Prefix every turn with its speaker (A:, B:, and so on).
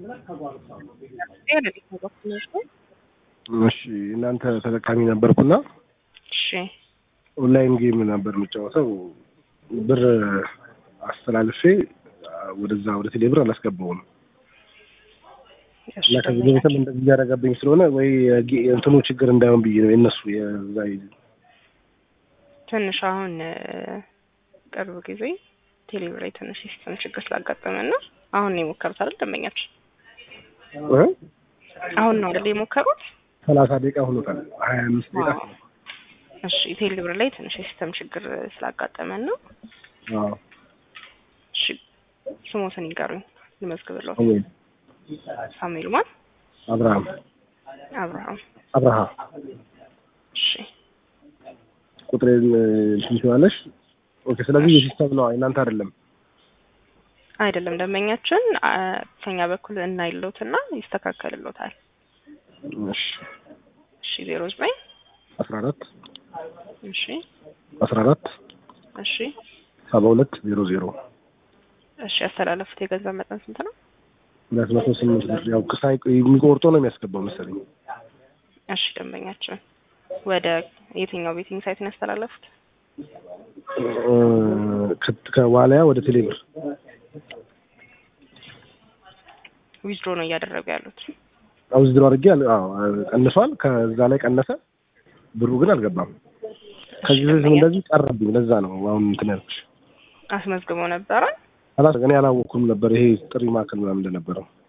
A: እሺ እናንተ ተጠቃሚ ነበርኩና
B: እሺ
A: ኦንላይን ጌም ነበር የምጫወተው። ብር አስተላልፌ ወደዛ ወደ ቴሌብር አላስገባውም እና ከዚህ በፊትም እንደዚህ እያደረገብኝ ስለሆነ ወይ የጌ- የእንትኑ ችግር እንዳይሆን ብዬ ነው የእነሱ የዛ
B: ትንሽ አሁን እ፣ ቅርብ ጊዜ ቴሌብር ላይ ትንሽ ሲስተም ችግር ስላጋጠመን ነው። አሁን ነው የሞከሩት አይደል? ደንበኛችን
A: እ?
B: አሁን ነው አይደል የሞከሩት?
A: ሰላሳ ደቂቃ ሆኖታል። ሀያ አምስት ደቂቃ
B: አዎ። እሺ ቴሌብር ላይ ትንሽ የሲስተም ችግር ስላጋጠመን ነው።
A: አዎ።
B: እሺ ስሞትን ይንገሩኝ ልመዝግብለው።
A: ሳሙኤል
B: ሳሙኤል ማን?
A: አብርሃም
B: አብርሃም።
A: አብርሃ
B: እሺ
A: ቁጥሬን እንትን ትይዋለሽ። ኦኬ። ስለዚህ የሲስተም ነው እናንተ አይደለም።
B: አይደለም ደንበኛችን አ፣ ከኛ በኩል እናይሎትና ይስተካከልሎታል።
A: እሺ
B: እሺ ዜሮ ዘጠኝ
A: አስራ አራት
B: እሺ
A: አስራ አራት
B: እሺ
A: ሰባ ሁለት ዜሮ ዜሮ
B: እሺ ያስተላለፉት የገንዘብ መጠን ስንት ነው?
A: ሁለት መቶ ስምንት ብር ያው ክሳይ የሚቆርጦ ነው የሚያስገባው መሰለኝ።
B: እሺ ደንበኛችን ወደ የትኛው ቤቲንግ ሳይት ነው ያስተላለፉት?
A: እ፣ ከ- ከዋልያ ወደ ቴሌብር
B: ዊዝድሮ ነው እያደረጉ ያሉት።
A: አውዝድሮ አድርጌ አለ- አዎ ቀንሷል። ከዛ ላይ ቀነሰ፣ ብሩ ግን አልገባም። ከዚህ በፊት እንደዚህ ቀረብኝ። ለዛ ነው አሁን እንትን ያልኩሽ።
B: አስመዝግበው ነበረ።
A: አላስ እኔ አላወኩም ነበር ይሄ ጥሪ ማዕከል ምናምን እንደነበረው